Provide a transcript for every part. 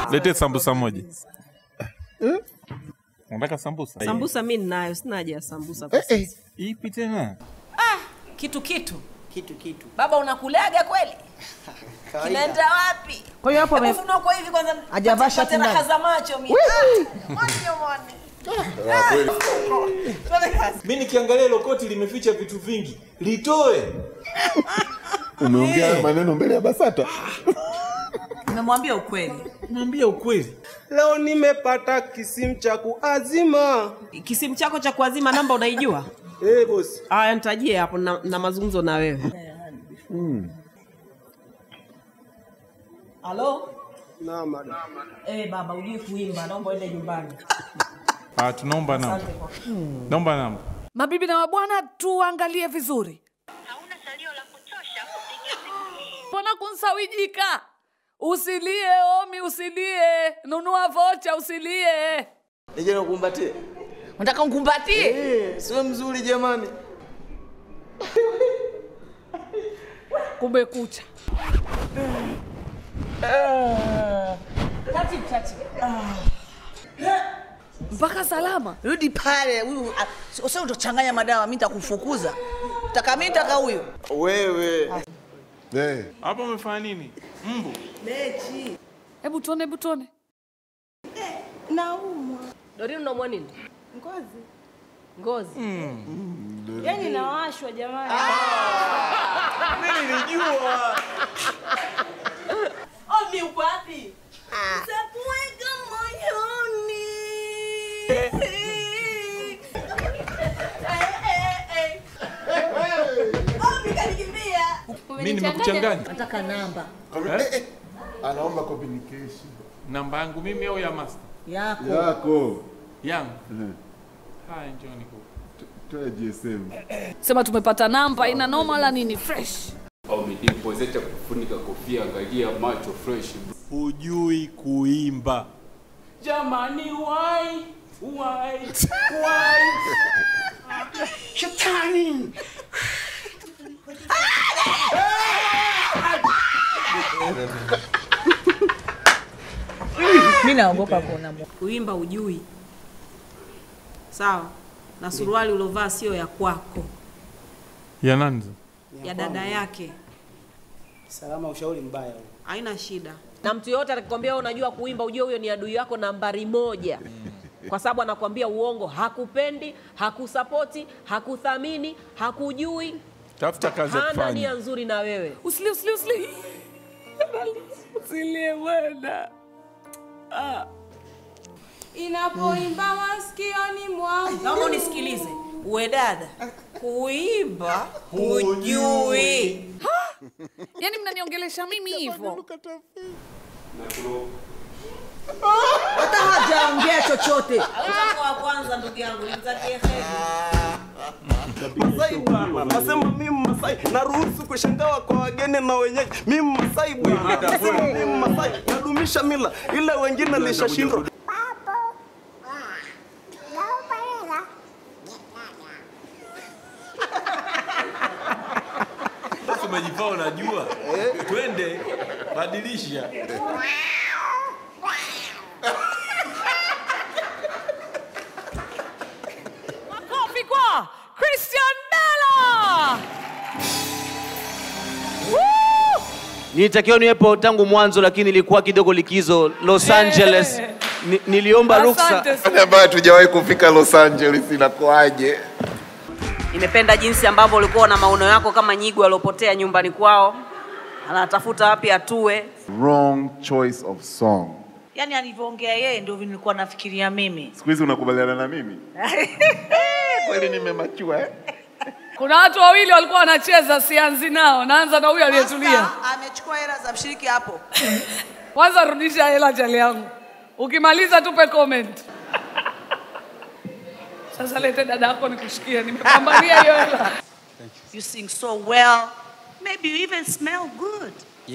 Lete sambusa moja. Unataka sambusa? Sambusa mi ninayo, sina haja ya sambusa kwa Eh, eh. sasa. Ipi tena? Kitu kitu kitu kitu baba, unakulaga kweli? Kinaenda wapi? Kwa hiyo hapo ame- Hebu funua kwa hivi kwanza, Hajavaa pate- shati pate raha ndani. za macho mimi. Ah, Monyo mone. mi nikiangalia hilo koti limeficha vitu vingi litoe Umeongea maneno mbele ya BASATA. Nimemwambia ukweli. naambia ukweli Leo nimepata kisimu cha kuazima. Kisimu chako cha kuazima namba unaijua? Eh, bosi. Aya, nitajie hapo na, na mazungumzo na wewe. Halo? Na madam. Eh, baba, ujui kuimba, naomba uende nyumbani. Ah, tunaomba namba. Naomba namba. Mabibi na mabwana, tuangalie vizuri. hauna salio la kutosha kupiga simu hii. Mbona kunsawijika? Usilie Omi, usilie. Nunua vocha, usilie. nije nikumbatie Unataka mkumbatie? Eh, siwe mzuri jamani Kumekucha. Taratibu, taratibu. Mpaka salama. rudi pale huyu ah, sio utochanganya madawa mi nitakufukuza taka mi taka huyu Wewe. Eh. Hapa umefanya nini? Mbu. Hebu tuone, hebu tuone. Naumwa Dorin unaumwa nini? ngozi, Ngozi. yaani nawashwa jamani. Omi uko wapi? Takuweka moyoni. Omi kanikimbia. Mimi nimekuchanganya. Nataka namba. Eh, eh. Anaomba communication Namba yangu mimi au ya master? yako yako. Yangu. Eh. Haya, njoo niko. Toa GSM. Sema tumepata namba, ina noma la nini? Fresh. Umejipozesha kufunika kofia, angalia macho fresh. hujui kuimba Jamani, why why why? shetani mi naogopa kuona Mungu. Kuimba ujui. Sawa. Na suruali ulovaa sio ya kwako, Ya nani? ya dada yake. Salama ushauri mbaya. huo. Haina shida. Na mtu yoyote atakwambia wewe unajua kuimba, ujue huyo ni adui yako nambari moja. Kwa sababu anakwambia uongo, hakupendi, hakusapoti, hakuthamini, hakujui, Tafuta kazi ya hana nia kufanya. nzuri na wewe. Usilie, usilie, usilie. Usilie bwana. Ah. Inapoimba masikioni mwangu. Naomba unisikilize. Uwe dada, kuimba hujui. Yaani mnaniongelesha mimi hivyo? hata hajaongea chochote Utakuwa wa kwanza ndugu yangu, nimtakie heri. Masai bwana. Nasema mimi Masai naruhusu kushangawa kwa wageni na wenyeji. Mimi Masai bwana. Nasema mimi Masai nadumisha mila ila wengine lishashindwa. sasa umejivaa unajua twende badilisha Makofi kwa Christian Bella. Woo! nilitakiwa niwepo tangu mwanzo lakini ilikuwa kidogo likizo los angeles Ni, niliomba ruksa Asante sana. ambayo hatujawahi kufika Los Angeles inakuaje? Nimependa jinsi ambavyo ulikuwa na maono yako kama nyigu aliopotea nyumbani kwao, anatafuta wapi atue. Wrong choice of song. yaani alivyoongea yeye ndio nilikuwa nafikiria mimi Siku hizi unakubaliana na mimi? Kweli nimemachua eh? Kuna watu wawili walikuwa wanacheza, sianzi nao. Naanza na huyu aliyetulia. Sasa, amechukua hela za mshiriki hapo Kwanza rudisha hela chali yangu, ukimaliza tupe comment. Sasa lete dada yako nikushikie, nimepambania hiyo hela. you sing so well maybe you even smell good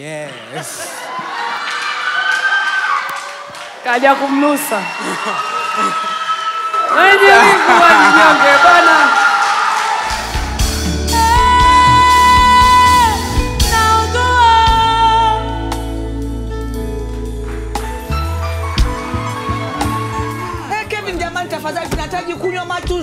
Kaja kumnusa wenye wivu wajinyonge bana.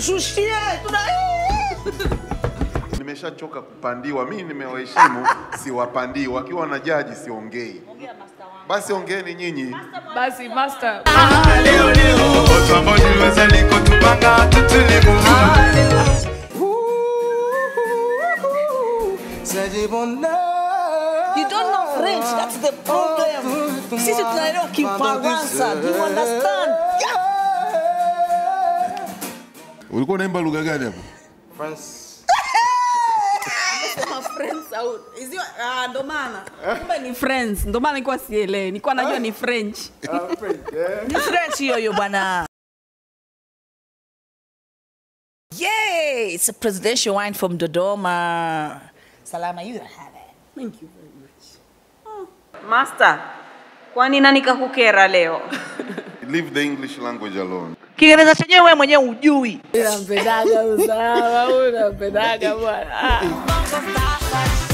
tushushie tuna Nimeshachoka kupandiwa, mimi nimewaheshimu, siwapandii. Wakiwa na jaji siongei, basi ongeeni nyinyi. Basi master. You don't know French, that's the problem. Sisi tunaelewa Kifaransa, do you understand? Ulikuwa unaimba lugha gani hapo? Sema friends au hizo ah, ndo maana kumbe ni friends, ndo maana nilikuwa sielewi, nilikuwa najua ni French. Ni French hiyo hiyo bwana. Yay, it's a presidential wine from Dodoma. Salama, you have it. Thank you very much. Master, kwani nani kakukera leo? Leave the English language alone. Kiingereza chenyewe wewe mwenyewe hujui. Unampendaga usawa, unampendaga bwana. Ah.